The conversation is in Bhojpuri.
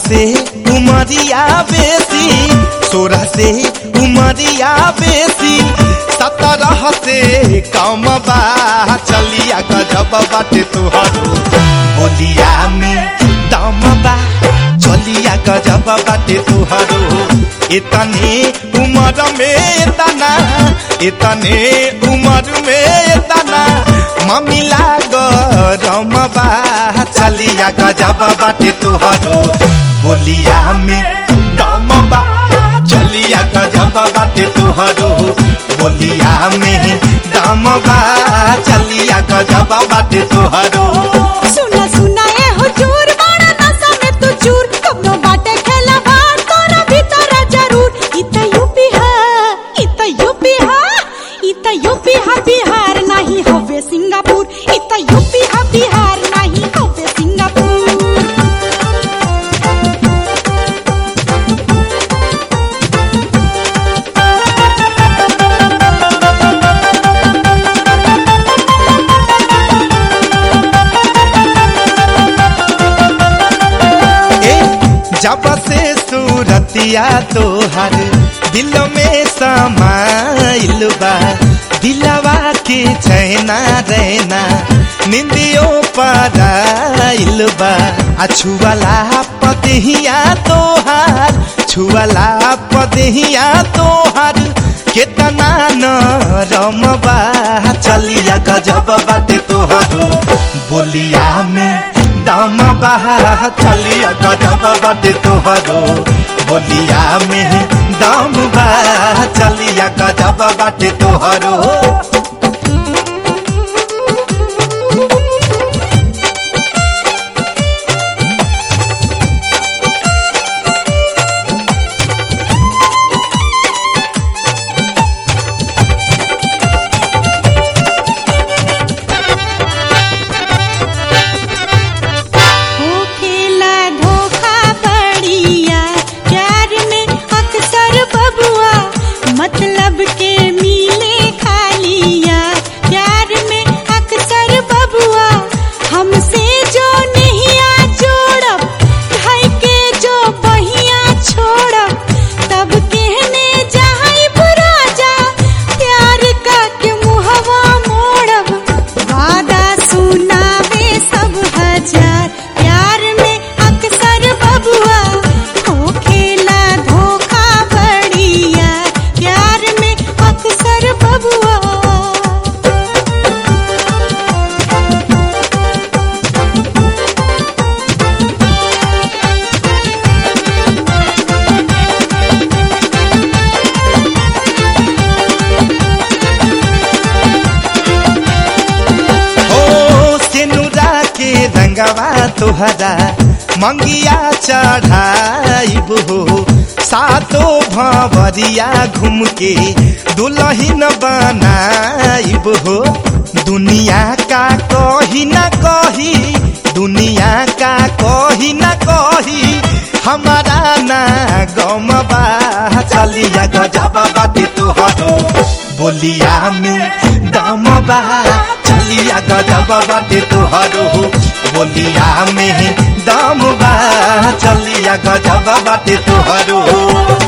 से उमरिया बेसी सोरह से उमरिया बेसी सत्रह से कम बा चलिया गजब बाटे तुहरो बोलिया में दम बा चलिया गजब बाटे तुहरो इतने उमर में इतना इतने उमर में इतना ममिला गरम बा चलिया गजब बाटे तुहरो बोलिया में दम बा चलिया गजब बाटे तुहरो बोलिया में दम बा चलिया गजब बाटे तुहरो सुना सुना ए हुजूर बड़ा नशा में तू चूर कबनो बाटे खेला भार तोरा भीतर जरूर इता यूपी है इता यूपी है इता यूपी है बिहार नहीं हवे सिंगापुर इता यूपी है बिहार नहीं हवे सिंगापुर ए जब से सूरतिया तोहर दिल में समाइल बा दिलवा के चैना रहना निंदियों पराइल बा आ छुअला पदहिया तोहार छुअला पदहिया तोहार केतना नरम बा चलिया गजब बाटे तोहरो बोलिया में दम बहा चलिया गजब बाटे तोहरो बोलिया में दम बहा चलिया गजब बाटे तोहरो हो खेला धोखा बढ़िया प्यार में अक्सर बबुआ मतलब के मिले खालिया प्यार में अक्सर बबुआ हमसे जो नहीं आ जोड़ब भाई के जो बहिया छोड़ब तब कहने जाई राजा प्यार का के मुहवा मोड़ब वादा सुनावे सब हजार प्यार में अक्सर बबुआ हो खेला धोखा बढ़िया प्यार में अक्सर बबुआ ओ सेनुरा के रंगवा तोहरा मंगिया चढ़ाइब हो सातो भवरिया घूम के दुल्हन बनाइब हो दुनिया का कही न कही दुनिया का कही न कही हमारा ना गम बा चलिया गजब बाटे तोहरो बोलिया में दम बा चलिया गजब बाटे तोहरो बोलिया में दम बा चलिया गजब बाटे तोहरो